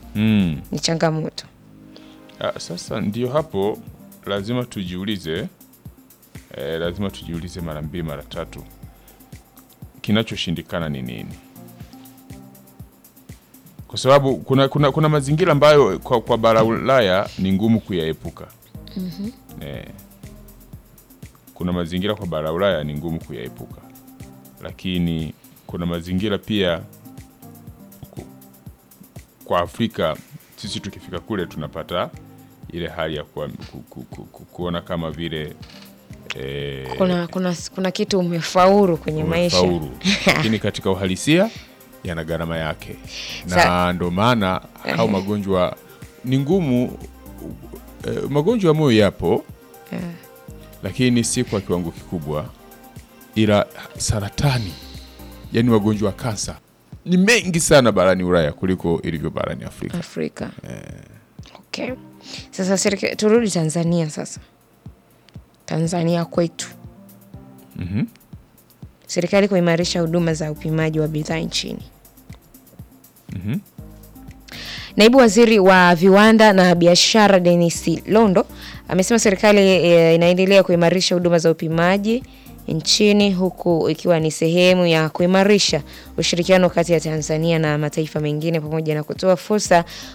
Mm. ni changamoto. Ah, sasa ndio hapo lazima tujiulize eh, lazima tujiulize mara mbili mara tatu kinachoshindikana ni nini kwa sababu kuna, kuna, kuna mazingira ambayo kwa, kwa bara Ulaya ni ngumu kuyaepuka eh, kuna mazingira kwa bara Ulaya ni ngumu kuyaepuka lakini kuna mazingira pia ku- kwa Afrika sisi tukifika kule tunapata ile hali ya kuwa, ku, ku, ku, ku, kuona kama vile eh, Kuna, kuna, kuna kitu umefaulu kwenye maisha umefaulu. lakini katika uhalisia yana gharama yake, na Sa- ndo maana au magonjwa ni ngumu. eh, Magonjwa ya moyo yapo, lakini si kwa kiwango kikubwa, ila saratani, yani magonjwa ya kansa ni mengi sana barani Ulaya kuliko ilivyo barani Afrika. Afrika. Okay. Sasa serikali, turudi Tanzania sasa. Tanzania kwetu. Serikali kuimarisha huduma za upimaji wa bidhaa nchini. Naibu Waziri wa Viwanda na Biashara Denis Londo amesema serikali e, inaendelea kuimarisha huduma za upimaji nchini huku ikiwa ni sehemu ya kuimarisha ushirikiano kati ya Tanzania na mataifa mengine pamoja na kutoa fursa